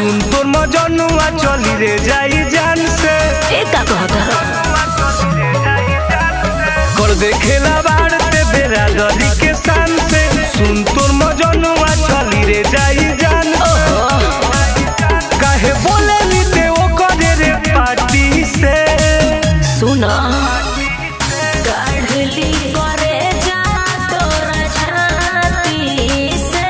सुन तोर मजनुआ चली रे जाई जान से ए का कहता कर देखेला बाड़ते बेरा दरी के शान से सुन तोर मजनुआ चली रे जाई जान से काहे बोले नी ते ओ करे रे पार्टी से सुना काढ़ली करे जा तोरा छाती से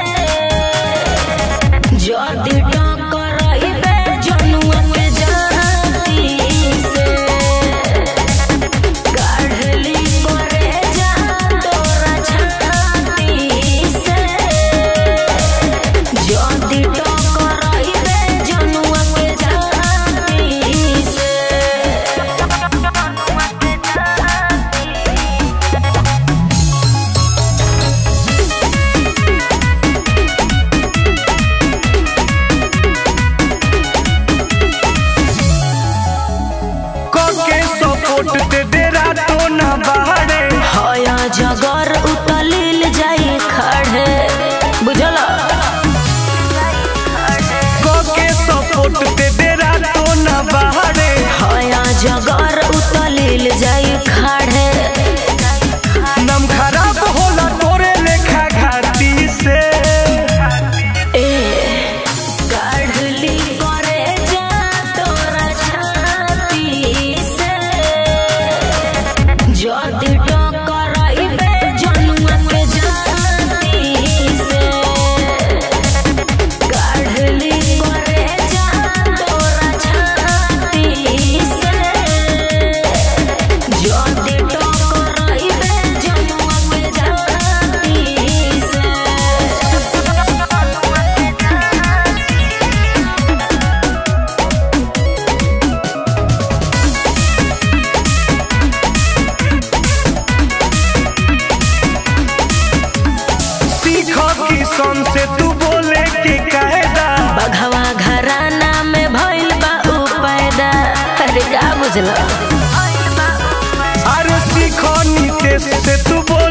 जदी टकराइबे जनुआ के जाती से काढ़ली करे जा तोरा छाती से जदी टकराइबे जनुआ के जाती से कके सपोर्ट ते डेरा तो ना बाड़े हया जगर उतलिल जाई खड़े बुझल कके सपोर्ट ते डेरा तो ना बाड़े हया जगर उतलिल जाई खड़े नम खराब होला तोरे लेखा घाटी से ए काढ़ली करे जा तोरा छाती से जदी टकराइबे जनुआ के जाती से काढ़ली करे जा तोरा छाती से जदी टकराइबे जनुआ के जाती से सीख किसन से तू बोले के कायदा बघवा घराना में भइल बा उ पैदा अरे का बुझल अरे सीख नीतेश से तू बोले